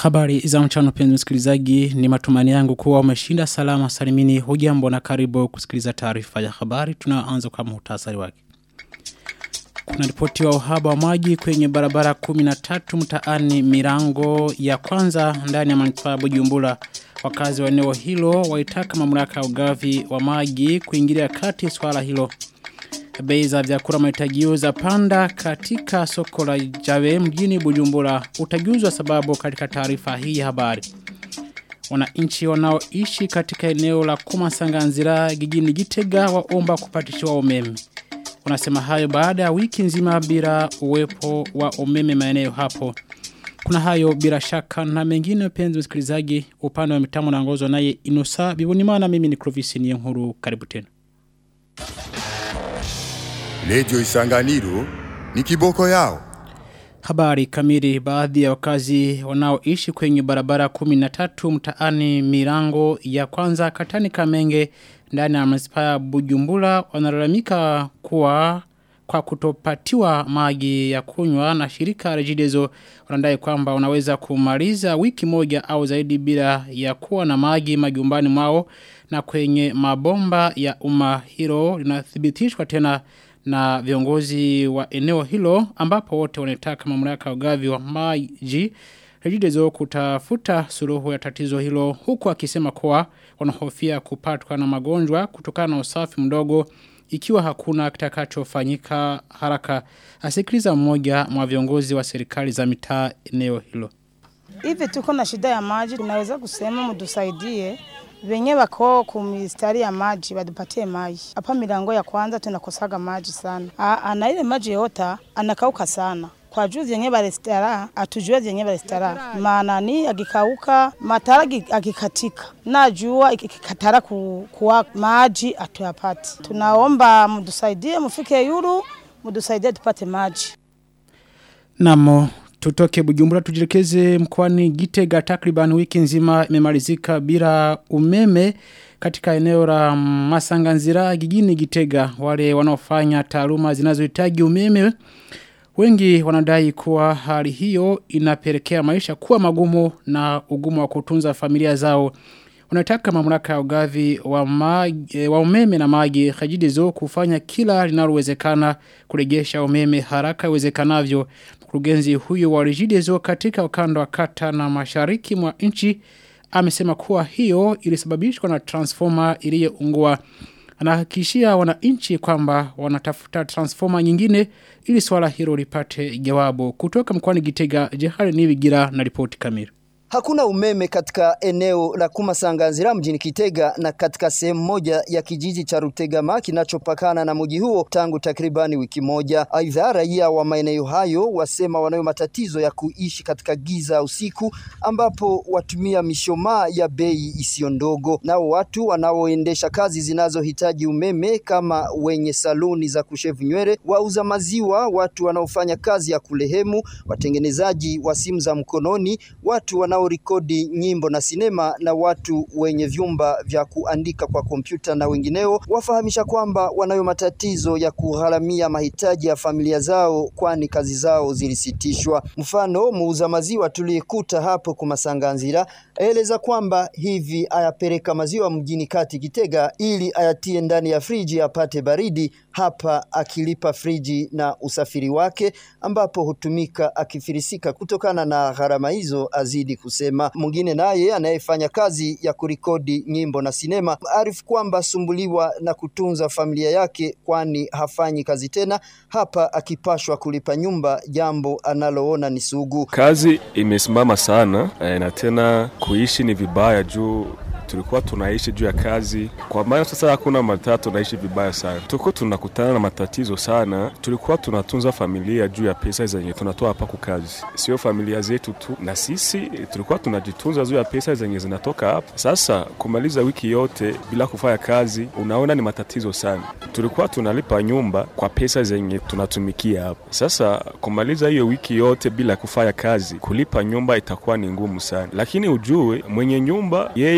Habari za mchana penzi msikilizaji ni matumani yangu kuwa umeshinda salama salimini hujambo na karibu kusikiliza taarifa ya habari tunaanza kwa muhtasari wake. Kuna ripoti wa uhaba wa maji kwenye barabara 13 mtaani mirango ya kwanza ndani ya manispaa ya Bujumbura. Wakazi wa eneo hilo waitaka mamlaka ya ugavi wa maji kuingilia kati swala hilo. Bei za vyakula mahitajio za panda katika soko la Jave mjini Bujumbura utajuzwa sababu katika taarifa hii ya habari. Wananchi wanaoishi katika eneo la Kumasanganzira jijini Gitega waomba kupatishiwa umeme. Unasema hayo baada ya wiki nzima bila uwepo wa umeme maeneo hapo. Kuna hayo bila shaka na mengine penzi msikilizaji upande wa mitambo na ngozo naye Inusa Bibunimana mimi ni Clovis Niyonkuru karibu tena. Lejo Isanganiro ni kiboko yao. Habari kamili baadhi ya wakazi wanaoishi kwenye barabara 13 mtaani mirango ya kwanza katani kamenge ndani ya manispaa ya Bujumbura wanalalamika kuwa kwa kutopatiwa maji ya kunywa na shirika Regideso wanadai kwamba wanaweza kumaliza wiki moja au zaidi bila ya kuwa na maji majumbani mwao na kwenye mabomba ya umma hilo linathibitishwa tena na viongozi wa eneo hilo ambapo wote wanataka mamlaka ya ugavi wa maji Regideso kutafuta suluhu ya tatizo hilo huku akisema kuwa wanahofia kupatwa na magonjwa kutokana na usafi mdogo ikiwa hakuna kitakachofanyika haraka asikiliza mmoja mwa viongozi wa serikali za mitaa eneo hilo Hivi tuko na shida ya maji tunaweza kusema mtusaidie venye wako kumistari ya maji wadupatie maji. Hapa milango ya kwanza tunakosaga maji sana. Aa, na ile maji yota anakauka sana kwa juu zenye barestara atujue zenye barestara maana ni agikauka matara agikatika na jua ikikatara ku, kuwa maji atuyapati tunaomba mdusaidie mufike yuru mdusaidie tupate maji Namo tutoke Bujumbura tujirekeze mkoani Gitega takriban wiki nzima imemalizika bila umeme katika eneo la Masanganzira jijini Gitega wale wanaofanya taaluma zinazohitaji umeme Wengi wanadai kuwa hali hiyo inapelekea maisha kuwa magumu na ugumu wa kutunza familia zao. Wanataka mamlaka ya ugavi wa, magi, wa umeme na maji Khajidezo kufanya kila linalowezekana kurejesha umeme haraka iwezekanavyo. Mkurugenzi huyo wa Regideso katika ukanda wa kata na mashariki mwa nchi amesema kuwa hiyo ilisababishwa na transformer iliyoungua. Anahakikishia wananchi kwamba wanatafuta transformer nyingine ili swala hilo lipate jawabu. Kutoka mkoani Gitega, Jehari Nibigira na ripoti kamili. Hakuna umeme katika eneo la Kumasanganzira mjini Kitega na katika sehemu moja ya kijiji cha Rutegama kinachopakana na mji huo tangu takribani wiki moja. Aidha, raia wa maeneo hayo wasema wanayo matatizo ya kuishi katika giza usiku ambapo watumia mishomaa ya bei isiyo ndogo. Nao watu wanaoendesha kazi zinazohitaji umeme kama wenye saluni za kushevu nywele, wauza maziwa, watu wanaofanya kazi ya kulehemu, watengenezaji wa simu za mkononi, watu wana wanaorekodi nyimbo na sinema na watu wenye vyumba vya kuandika kwa kompyuta na wengineo wafahamisha kwamba wanayo matatizo ya kugharamia mahitaji ya familia zao kwani kazi zao zilisitishwa. Mfano, muuza maziwa tuliyekuta hapo Kumasanganzira aeleza kwamba hivi ayapeleka maziwa mjini kati Kitega ili ayatie ndani ya friji apate baridi, hapa akilipa friji na usafiri wake ambapo hutumika akifirisika kutokana na gharama hizo azidi kusema. Mwingine naye anayefanya kazi ya kurikodi nyimbo na sinema arifu kwamba sumbuliwa na kutunza familia yake, kwani hafanyi kazi tena, hapa akipashwa kulipa nyumba, jambo analoona ni sugu. Kazi imesimama sana eh, na tena kuishi ni vibaya juu tulikuwa tunaishi juu ya kazi, kwa maana sasa hakuna matatu, tunaishi vibaya sana. Tuko tunakutana na matatizo sana. Tulikuwa tunatunza familia juu ya pesa zenye tunatoa hapa kwa kazi, sio familia zetu tu, na sisi tulikuwa tunajitunza juu ya pesa zenye zinatoka hapa. Sasa kumaliza wiki yote bila kufanya kazi, unaona ni matatizo sana. Tulikuwa tunalipa nyumba kwa pesa zenye tunatumikia hapa. Sasa kumaliza hiyo wiki yote bila kufanya kazi, kulipa nyumba itakuwa ni ngumu sana, lakini ujue mwenye nyumba yeye tarehe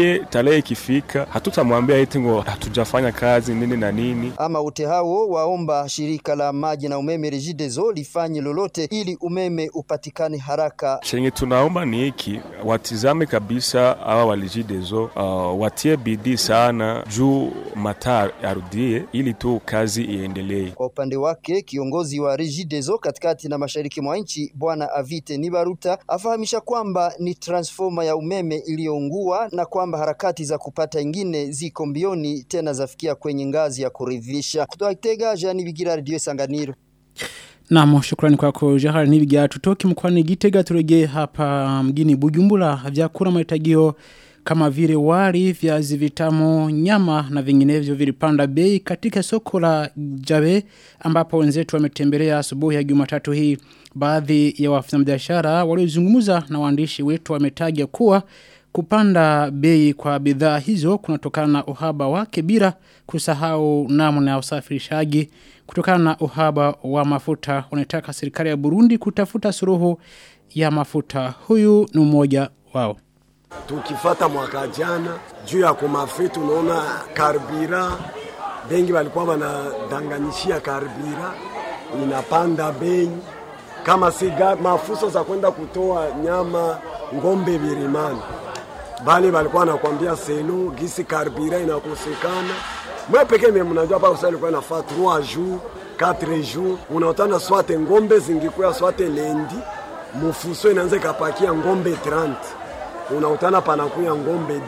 tarehe ikifika hatutamwambia eti ngo hatujafanya kazi nini na nini. Ama wote hao waomba shirika la maji na umeme Regideso lifanye lolote ili umeme upatikane haraka. Chenye tunaomba ni hiki, watizame kabisa hawa walijidezo, uh, watie bidii sana juu mataa arudie ili tu kazi iendelee. Kwa upande wake kiongozi wa Regideso katikati na mashariki mwa nchi Bwana Avite Nibaruta afahamisha kwamba ni transforma ya umeme iliyoungua na kwamba harakati za kupata ingine ziko mbioni tena zafikia kwenye ngazi ya kuridhisha. Kutoka Kitega, Jean Bigira, Radio Sanganiro. Naam, shukrani kwako Jahar Nibiga. Tutoki mkoani Gitega turejee hapa mjini Bujumbura. Vyakula mahitajio kama vile wali, viazi vitamu, nyama na vinginevyo vilipanda bei katika soko la Jabe ambapo wenzetu wametembelea asubuhi ya Jumatatu hii. Baadhi ya wafanyabiashara waliozungumza na waandishi wetu wametaja kuwa kupanda bei kwa bidhaa hizo kunatokana na uhaba wake bila kusahau namna ya usafirishaji kutokana na uhaba wa mafuta wanataka serikali ya Burundi kutafuta suluhu ya mafuta huyu ni mmoja wao tukifata mwaka jana juu ya kumafi tunaona karbira bengi walikuwa wanadanganyishia karbira inapanda bei kama si mafuso za kwenda kutoa nyama ngombe virimani bali walikuwa wanakwambia selo gisi karbira inakosekana mwe pekee mimi mnajua hapa usali kwa nafaa 3 jours 4 jours unaotana swate ngombe zingikuya swate lendi mufuso inaanza kapakia ngombe 30 unautana panakuya ngombe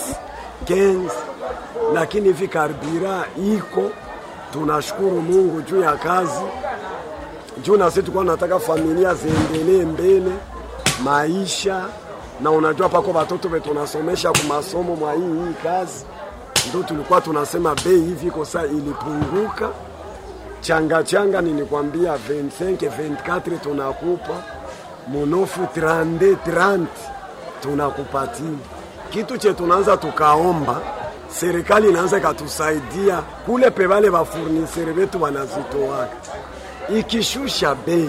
10 15 lakini hivi karbira iko tunashukuru Mungu juu ya kazi juu na sisi tulikuwa tunataka familia ziendelee mbele maisha na unajua pako watoto wetu tunasomesha kwa masomo mwa hii hii kazi ndio tulikuwa tunasema bei hivi iko saa ilipunguka changa changa nilikwambia 25 24 tunakupa munofu 30 30 tunakupatia kitu che tunaanza tukaomba serikali inaanza ikatusaidia kule pevale bafurnisere betu wanazitoaka ikishusha bei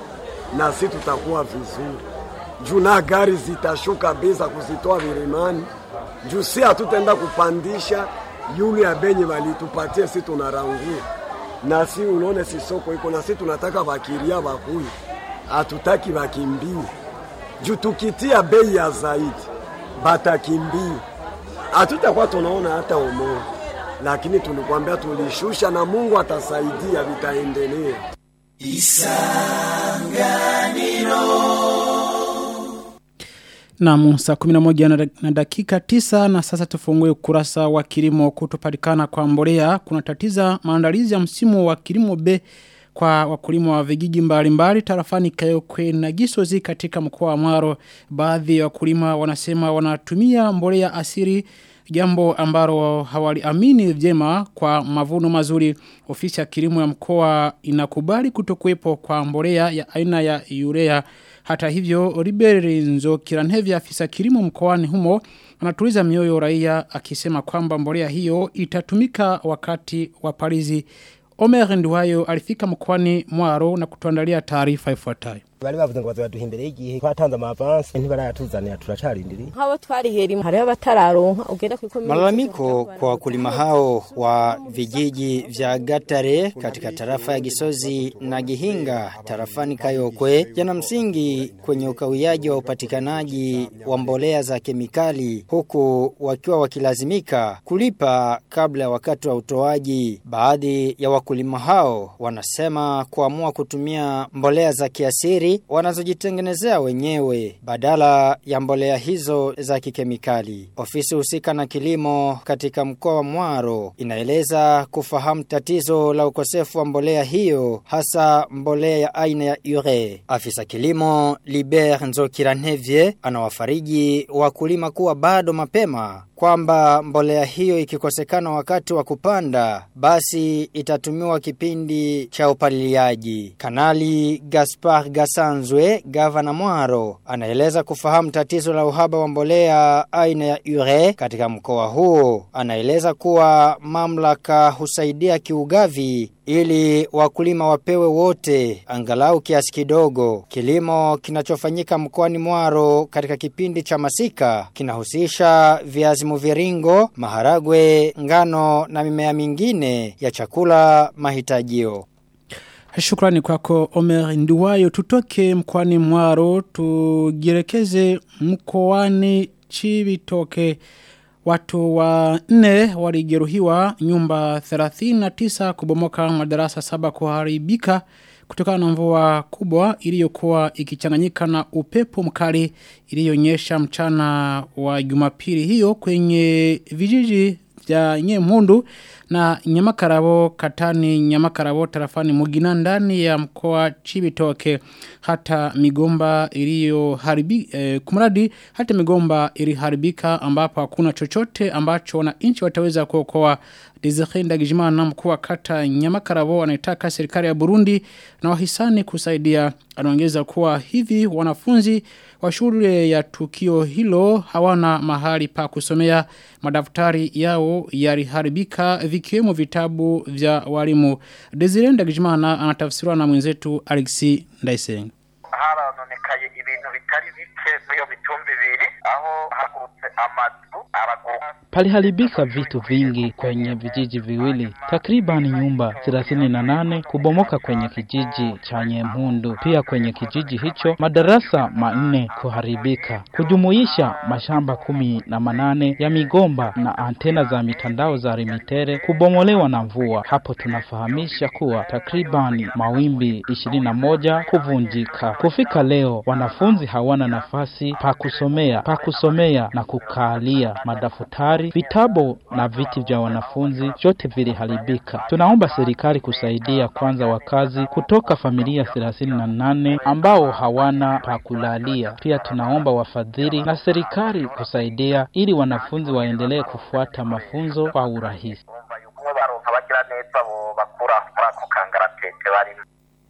na si tutakuwa vizuri juu na gari zitashuka bei za kuzitoa virimani juu si hatutaenda kupandisha yule ya benye walitupatie si tunarangua na si unaone si soko iko na si tunataka bakiria bakuye hatutaki bakimbie juu tukitia bei ya zaidi batakimbia hatutakuwa tunaona hata umoja lakini tulikwambia tulishusha na Mungu atasaidia vitaendelea Na saa 11 na dakika 9 na sasa tufungue ukurasa wa kilimo kutopatikana kwa mbolea kuna tatiza maandalizi ya msimu wa kilimo B kwa wakulima wa vijiji mbalimbali tarafani Kayokwe na Gisozi katika mkoa wa Mwaro baadhi ya wakulima wanasema wanatumia mbolea asiri jambo ambalo hawaliamini vyema kwa mavuno mazuri ofisi ya kilimo ya mkoa inakubali kutokuwepo kwa mbolea ya aina ya urea hata hivyo Riberi Nzo Kiranhevi afisa kilimo mkoani humo anatuliza mioyo raia akisema kwamba mbolea hiyo itatumika wakati wa palizi Omer Nduwayo alifika mkoani Mwaro na kutuandalia taarifa ifuatayo bari bavuze ngo bazaduha imbere y'igihe twatanze amavansi ntibarayatuzanira turacarindiriye nk'abo twarihera hariho abatararonka ugenda ku Malalamiko kwa wakulima hao wa vijiji vya Gatare katika tarafa ya Gisozi na Gihinga tarafani Kayokwe yana msingi kwenye ukawiaji wa upatikanaji wa mbolea za kemikali huku wakiwa wakilazimika kulipa kabla ya wakati wa utoaji. Baadhi ya wakulima hao wanasema kuamua kutumia mbolea za kiasiri wanazojitengenezea wenyewe badala ya mbolea hizo za kikemikali. Ofisi husika na kilimo katika mkoa wa Mwaro inaeleza kufahamu tatizo la ukosefu wa mbolea hiyo hasa mbolea ya aina ya ure. Afisa kilimo Liber Nzokiranevye anawafariji wakulima kuwa bado mapema kwamba mbolea hiyo ikikosekana wakati wa kupanda basi itatumiwa kipindi cha upaliliaji. Kanali Gaspar Gasanzwe, gavana Mwaro, anaeleza kufahamu tatizo la uhaba wa mbolea aina ya ure katika mkoa huo. Anaeleza kuwa mamlaka husaidia kiugavi ili wakulima wapewe wote angalau kiasi kidogo. Kilimo kinachofanyika mkoani Mwaro katika kipindi cha masika kinahusisha viazi mviringo, maharagwe, ngano na mimea mingine ya chakula mahitajio. Shukrani kwako Omer Nduwayo tutoke mkwani mwaro tugirekeze mkoani Chibitoke watu wa nne walijeruhiwa nyumba 39 kubomoka madarasa saba kuharibika kutokana na mvua kubwa iliyokuwa ikichanganyika na upepo mkali iliyonyesha mchana wa Jumapili hiyo kwenye vijiji vya Nyemundu na Nyamakarabo katani Nyamakarabo tarafani Mugina ndani ya mkoa Chibitoke hata migomba iliyoharibika eh, kumradi hata migomba iliharibika ambapo hakuna chochote ambacho wananchi wataweza kuokoa Desire Ndagijimana mkuu wa kata Nyamakarabo anaitaka serikali ya Burundi na wahisani kusaidia anaongeza kuwa hivi wanafunzi wa shule ya tukio hilo hawana mahali pa kusomea madaftari yao yaliharibika vikiwemo vitabu vya walimu Desire Ndagijimana anatafsiriwa na mwenzetu Alexi Ndaisenga harononekaye ibintu bitari bike muri mitumba ibiri aho hagurutse amazu abaguru Paliharibika vitu vingi kwenye vijiji viwili, takriban nyumba 38 kubomoka kwenye kijiji cha Nyemhundu. Pia kwenye kijiji hicho madarasa manne kuharibika, kujumuisha mashamba kumi na manane ya migomba na antena za mitandao za Rimitere kubomolewa na mvua. Hapo tunafahamisha kuwa takriban mawimbi 21 kuvunjika. Kufika leo wanafunzi hawana nafasi pa kusomea, pa kusomea na kukaalia madaftari vitabu na viti vya wanafunzi vyote viliharibika. Tunaomba serikali kusaidia kwanza wakazi kutoka familia 38 ambao hawana pa kulalia. Pia tunaomba wafadhili na serikali kusaidia ili wanafunzi waendelee kufuata mafunzo kwa urahisi. baronka bagira neza bo bakura muri ako kangaratete barimo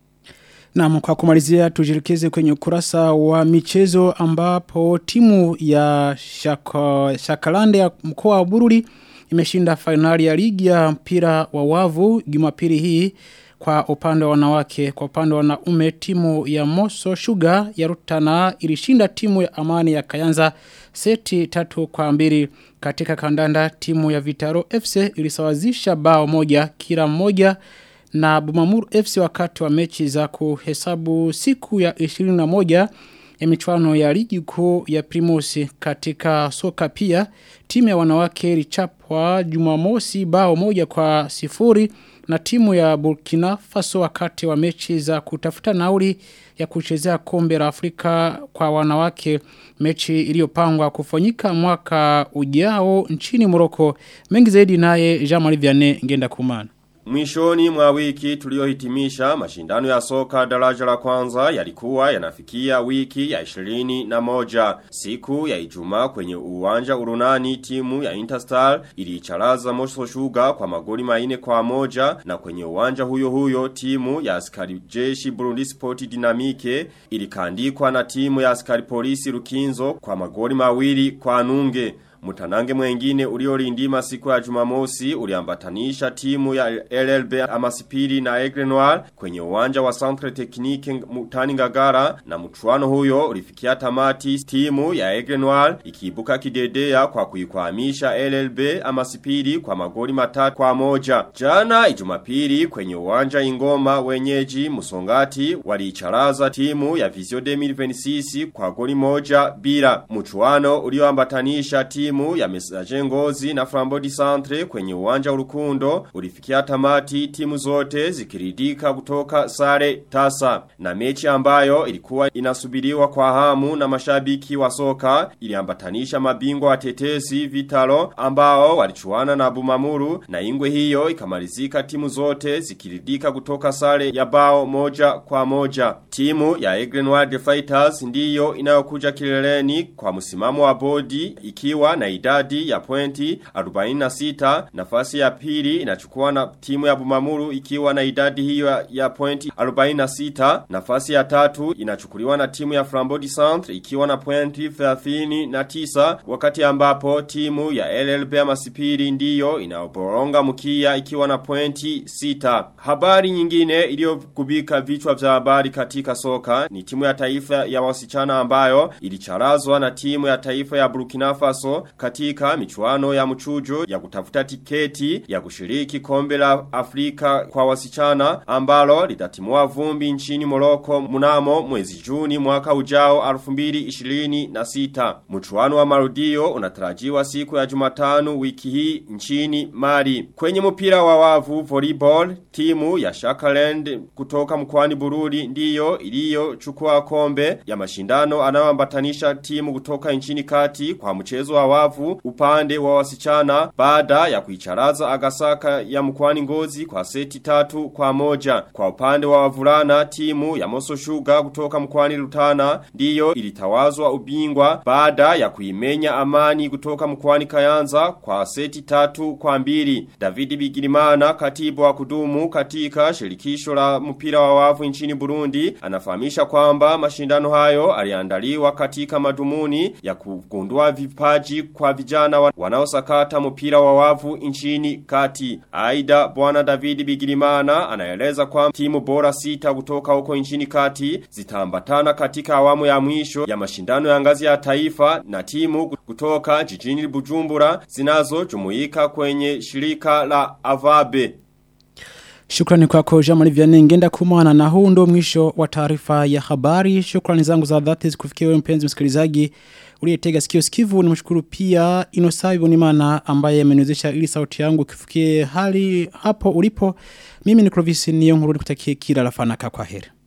Na kwa kumalizia tujirikeze kwenye ukurasa wa michezo ambapo timu ya shaka, Shakalande ya mkoa wa Bururi imeshinda fainali ya ligi ya mpira wa wavu Jumapili hii kwa upande wa wanawake kwa upande wa wanaume timu ya Moso Sugar ya Rutana ilishinda timu ya Amani ya Kayanza seti tatu kwa mbili katika kandanda timu ya Vitaro FC ilisawazisha bao moja kila moja na Bumamuru FC wakati wa mechi za kuhesabu siku ya 21 ya michuano ya ligi kuu ya Primosi katika soka pia timu ya wanawake ilichapwa Jumamosi bao moja kwa sifuri na timu ya Burkina Faso wakati wa mechi za kutafuta nauli ya kuchezea kombe la Afrika kwa wanawake mechi iliyopangwa kufanyika mwaka ujao nchini Morocco mengi zaidi naye Jean-Marie Vianney ngenda kumana Mwishoni mwa wiki tuliohitimisha mashindano ya soka daraja la kwanza yalikuwa yanafikia wiki ya 21 siku ya Ijumaa kwenye uwanja urunani timu ya Interstar iliicharaza Moso Sugar kwa magoli maine kwa moja na kwenye uwanja huyo huyo timu ya askari jeshi Burundi Sport Dynamique ilikandikwa na timu ya askari polisi Rukinzo kwa magoli mawili kwa nunge Mutanange mwengine uliolindima siku ya jumamosi uliambatanisha timu ya LLB Amasipiri na Aigle Noir kwenye uwanja wa Centre Technique Mutani Ngagara na mchuano huyo ulifikia tamati timu ya Aigle Noir ikiibuka kidedea kwa kuikwamisha LLB Amasipiri kwa magoli matatu kwa moja. Jana ijumapili kwenye uwanja ingoma wenyeji musongati waliicharaza timu ya Visio 2026 kwa goli moja bila. Mchuano ulioambatanisha timu timu ya Messager Ngozi na Flambodi Centre kwenye uwanja urukundo ulifikia tamati timu zote zikiridika kutoka sare tasa na mechi ambayo ilikuwa inasubiriwa kwa hamu na mashabiki wa soka iliambatanisha mabingwa watetezi Vitalo ambao walichuana na Bumamuru na ingwe hiyo ikamalizika timu zote zikiridika kutoka sare ya bao moja kwa moja timu ya Egren Wild Fighters ndiyo inayokuja kileleni kwa msimamo wa bodi ikiwa na idadi ya pointi 46 nafasi ya pili inachukua na timu ya Bumamuru ikiwa na idadi hiyo ya pointi 46 nafasi ya tatu inachukuliwa na timu ya Frambodi Centre ikiwa na pointi 39 wakati ambapo timu ya LLB ya Masipiri ndiyo inaoboronga mkia ikiwa na pointi 6 habari nyingine iliyokubika vichwa vya habari katika soka ni timu ya taifa ya wasichana ambayo ilicharazwa na timu ya taifa ya Burkina Faso katika michuano ya mchujo ya kutafuta tiketi ya kushiriki kombe la Afrika kwa wasichana ambalo litatimua vumbi nchini Morocco mnamo mwezi Juni mwaka ujao 2026. Mchuano wa marudio unatarajiwa siku ya Jumatano wiki hii nchini Mali. Kwenye mpira wa wavu volleyball timu ya Shakaland kutoka mkoani Bururi ndiyo iliyochukua kombe ya mashindano anayoambatanisha timu kutoka nchini kati kwa mchezo wa wavu upande wa wasichana baada ya kuicharaza Agasaka ya mkoani Ngozi kwa seti tatu kwa moja. Kwa upande wa wavulana timu ya Moso Sugar kutoka mkoani Rutana ndiyo ilitawazwa ubingwa baada ya kuimenya Amani kutoka mkoani Kayanza kwa seti tatu kwa mbili. David Bigirimana katibu wa kudumu katika shirikisho la mpira wa wavu nchini Burundi anafahamisha kwamba mashindano hayo aliandaliwa katika madumuni ya kugundua vipaji kwa vijana wa- wanaosakata mpira wa wavu nchini kati. Aida bwana David Bigirimana anaeleza kwa timu bora sita kutoka huko nchini kati zitaambatana katika awamu ya mwisho ya mashindano ya ngazi ya taifa na timu kutoka jijini Bujumbura zinazojumuika kwenye shirika la Avabe. Shukrani kwako Jamali Vianney ngenda kumana na huu ndo mwisho wa taarifa ya habari. Shukrani zangu za dhati zikufikia wewe mpenzi msikilizaji uliyetega sikio sikivu. Nimshukuru pia Inosawi Bonimana ambaye ameniwezesha ili sauti yangu ikifikie hali hapo ulipo. Mimi ni Clovis Niyonkuru nikutakie kila la fanaka kwa heri.